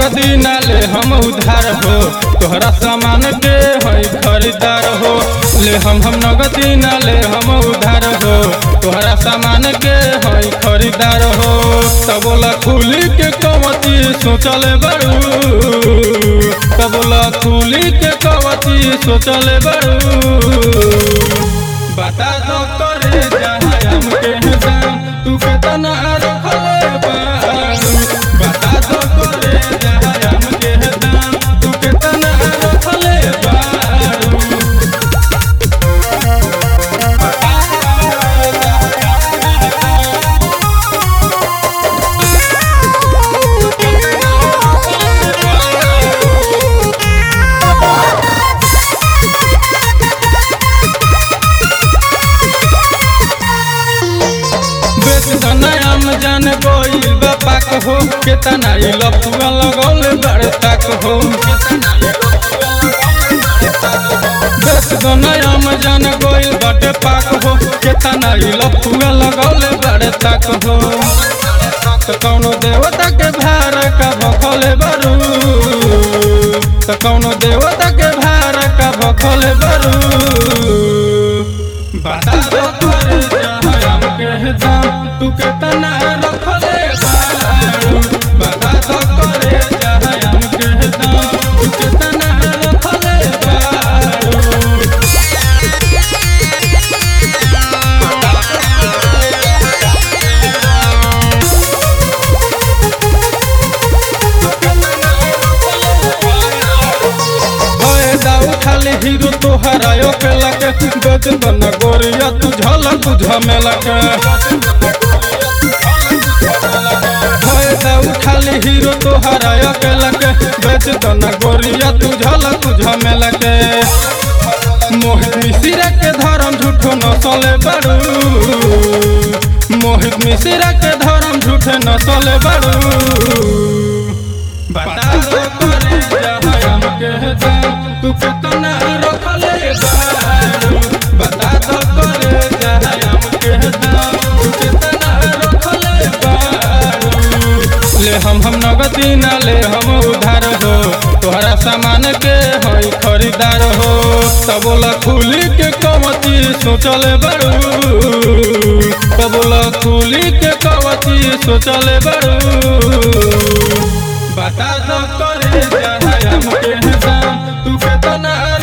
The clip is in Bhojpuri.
नगदी ना ले हम उधार हो तोहरा सामान के है खरीदार हो ले हम हम नगदी ना ले हम उधार हो तोहरा सामान के है खरीदार हो तबोला खुली के कवती सोचल बड़ू तबोला खुली के कवती सोचल बड़ू बता दो करे जहाँ हमके दाम तू केतना रखले बारू बता दो करे जहाँ हमके दाम तू केतना रखले बारू बता दो बेच दनायाम जान गोइल बापाक हो केतना ई लफुआ लगौले बड़े तक हो बेच दनायाम जान गोइल बड़े पाक हो केतना ई लफुआ लगौले बड़े तक हो तो कौनो देवता के भार का भखले बरू तो कौनो देवता के भार का भखले बरू बता दो तोरे जहाँ हमके दाम तू केतना रखले बारू बता दो तोरे जहाँ हमके दाम तू केतना रखले बारू फायदा उठाले हीरो तोहरा यो के लगे बेच दन गोरिया तू झलक झमेलक फायदा उठाले हीरो तोहरा यो के लगे बेच दन गोरिया तू झलक झमेलक मोहित मिश्रा के धर्म झूठो नसले बड़ू मोहित मिश्रा के धर्म झूठे नसले बड़ू बता दो करे जहाँ हमके दाम तू कितना रखले बारू बता दो करे जहाँ हमके दाम तू कितना रखले बारू ले हम हम नगदी ना ले हम उधार हो तोहरा सामान के है खरीदार हो तबोला खुली के कवती सोचल बड़ू तबोला खुली के कवती सोचल बड़ू बता दो करे जहाँ हमके दाम तू केतना